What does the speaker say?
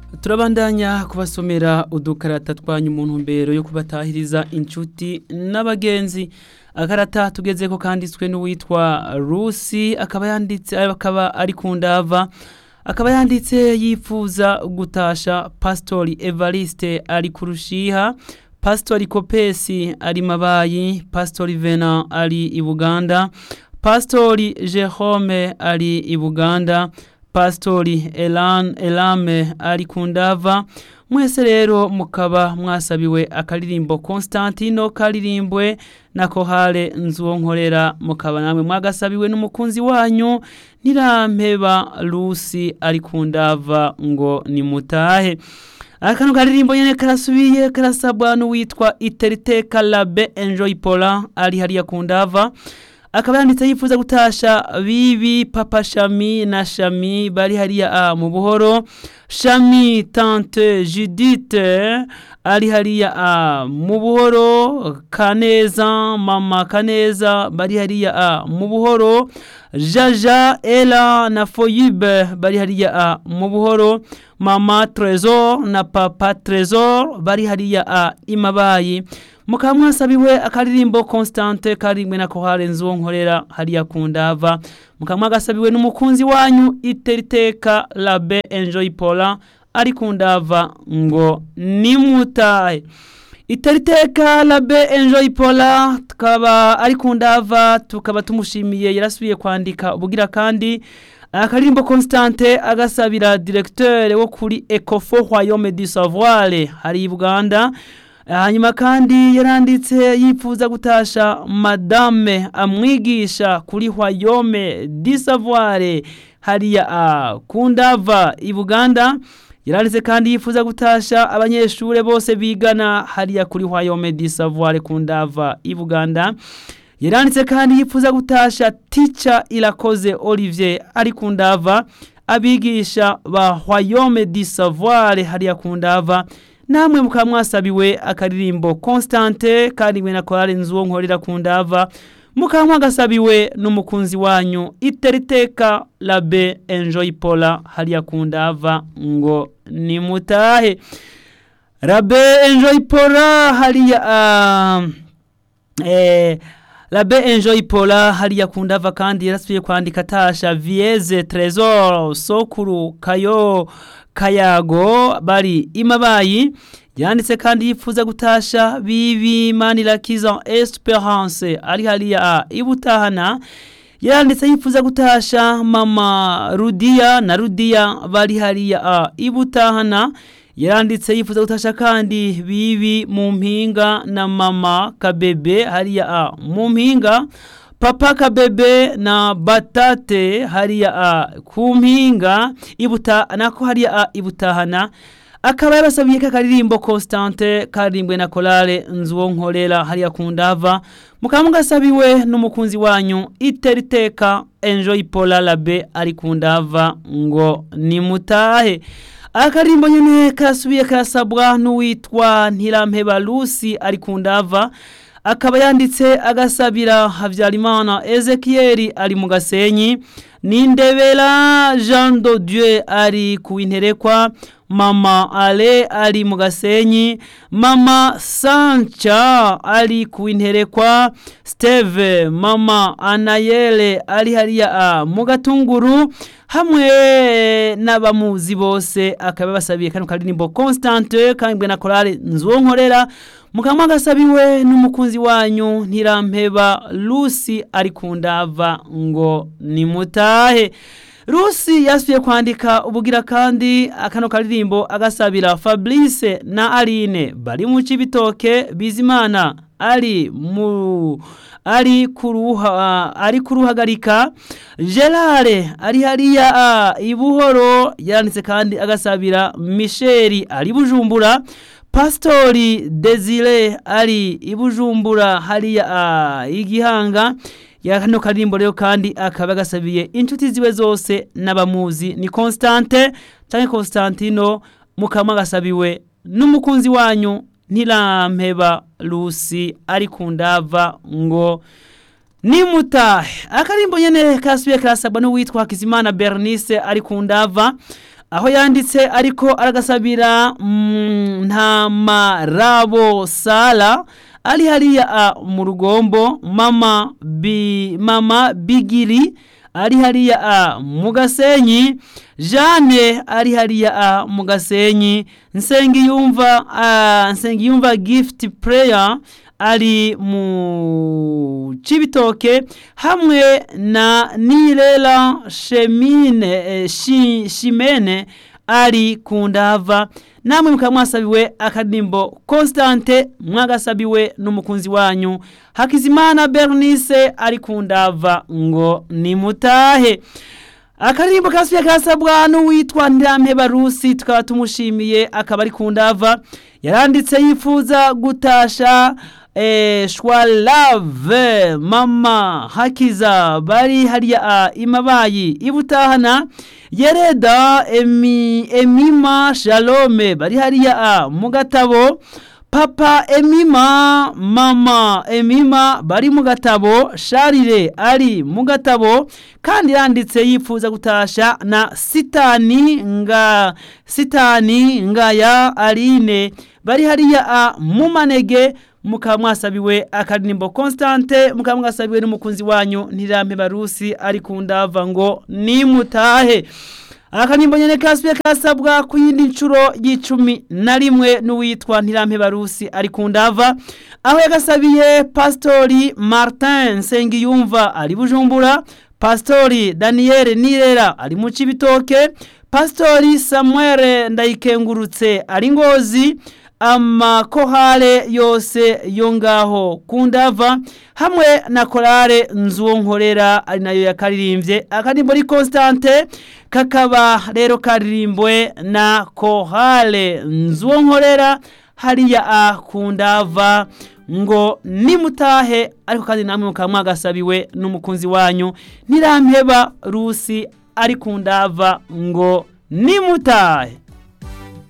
turabandanya kubasomera udukarata twanyu mu ntumbero yo kubatahiriza inshuti n'abagenzi akarata tugeze ko kanditswe n'uwitwa rusi akaba yanditse akaba ari ku ndava akaba yanditse yifuza gutasha pasitori evariste ari ku rushiha pasitori kopesi ari mabayi pasitori vena ari i buganda pasitori jerome ari i buganda pasitori Elan elame ari ku ndava mwese rero mukaba mwasabiwe akaririmbo constantino karirimbwe na kohale nzuwo nkorera mukaba namwe mwagasabiwe n'umukunzi wanyu ntirampeba lusi ari ku ndava ngo nimutahe akano karirimbo nyene karasubiye karasabwa n'uwitwa iteriteka labe enjoy pola ari hariya ku ndava akaba yanditse yifuza gutasha bibi papa shami na shami bari hariya a mu buhoro shami tante judite ari hariya a mu buhoro kaneza mama kaneza bari hariya a mu buhoro jaja ela na foyibe bari hariya a mu buhoro mama trezor na papa trezor bari hariya a imabayi mukaba mwasabiwe akaririmbo constante karimwe na kohare nzuwo nkorera hariya ku ndava mukaba mwagasabiwe n'umukunzi wanyu iteriteka labe enjoy pola ari ku ndava ngo nimutahe iteriteka labe enjoy pola tukaba ari ku ndava tukaba tumushimiye yarasubiye kwandika ubugira kandi akaririmbo constante agasabira directeur wo kuri ecofo royaume du savoir hari i buganda hanyuma kandi yaranditse yifuza gutasha madame amwigisha kuri royaume du savoir hariya a kundava i buganda yaranditse kandi yifuza gutasha abanyeshure bose bigana hariya kuri royaume du savoir kundava i buganda yaranditse kandi yifuza gutasha tica irakoze olivier ari ku ndava abigisha ba royaume du savoir hariya ku ndava namwe mukaba mwasabiwe akaririmbo constante karimwe na korale nzuwo nkorera ku ndava mukaba mwagasabiwe n'umukunzi wanyu iteriteka labe enjoy pola hariya ku ndava ngo nimutahe labe enjoy pola hariya uh, eh, labe enjoy pola hariya ku ndava kandi yarasubiye kwandika tasha vieze tresor sokuru kayo kayago bari imabayi yanditse kandi yifuza gutasha bibi manirakiza esperance ari hariya ibutahana yanditse yifuza gutasha mama rudiya na rudiya bari hariya ibutahana yaranditse yifuza gutasha kandi bibi mu mpinga na mama kabebe hariya mu mpinga papa kabebe na batate hariya a ku mpinga ibuta nako hariya a ibutahana akaba yabasabiye kakaririmbo constante karirimbwe na korale nzuwo nkorera hariya ku ndava mukaba mugasabiwe n'umukunzi wanyu iteriteka enjoy pola labe ari ku ndava ngo nimutahe akaririmbo nyene karasubiye karasabwa n'uwitwa ntirampeba lusi ari ku ndava akaba yanditse agasabira habyarimana ezekiyeri ari mu gasenyi nindebera jean de dieu ari ku interekwa mama ale ari mu gasenyi mama sanca ari ku interekwa steve mama anayele ari hariya mu gatunguru hamwe n'abamuzi bose akaba basabiye kano karirimbo constante kambwe na korale nzuwo nkorera mukaba agasabiwe n'umukunzi wanyu ntirampeba lusi ari ku ndava ngo nimutahe rusi yasubiye kwandika ubugira kandi akano karirimbo agasabira fabrice na aline bari mu cibitoke bizimana ari mu ari kuruha ari kuruhagarika Gerard ari hariya ibuhoro yanditse kandi agasabira Michel ari bujumbura Pastori Desire ari ibujumbura hariya igihanga ya kano karirimbo rero kandi akaba gasabiye inshuti ziwe zose n'abamuzi ni Constante canke Constantino mukama gasabiwe n'umukunzi wanyu ntirampeba Lucy ari ku ndava ngo nimutahe akarimbo nyene kasubiye karasabwa n'uwitwa Hakizimana Bernice ari ku ndava aho yanditse ariko aragasabira mm, ntamarabo sara ari hariya a mu rugombo mama bi mama bigiri ari hariya a mu gasenyi jane ari hariya a mu gasenyi nsengiyumva uh, nsengiyumva gift prayer ari mu cibitoke hamwe na nirera shemine eh, shi, shimene ari ku ndava namwe mukaba mwasabiwe akadimbo constante mwagasabiwe n'umukunzi wanyu hakizimana bernice ari ku ndava ngo nimutahe akaririmbo kasubiye kasabwa n'uwitwa ntirampeba rusi tukaba tumushimiye akaba ari ku ndava yaranditse yifuza gutasha eh, shwalave mama hakiza bari hariya a imabayi ibutahana yereda emi, emima shalome bari hariya a mu gatabo papa emima mama emima bari mu gatabo sharire ari mu gatabo kandi yanditse yifuza gutasha na sitani nga sitani ngaya aline bari hariya a mu manege mukaba mwasabiwe akadirimbo constante mukaba mwasabiwe n'umukunzi wanyu ntirampe barusi ari ku ndava ngo nimutahe akadirimbo nyene kasubiye kasabwa ku yindi nshuro y'icumi na rimwe n'uwitwa ntirampe barusi ari ku ndava aho yagasabiye pastori martin nsengiyumva ari bujumbura pastori daniel nirera ari mu cibitoke pastori samuel ndayikengurutse ari ngozi amakohare yose yo ngaho ku ndava hamwe na korale nzuwo nkorera ari nayo yakaririmbye akadirimbo ni constante kakaba rero karirimbwe na kohale nzuwo nkorera hariya a ku ndava ngo nimutahe ariko kandi namwe mukaba mwagasabiwe n'umukunzi wanyu nirampeba rusi ari ku ndava ngo nimutahe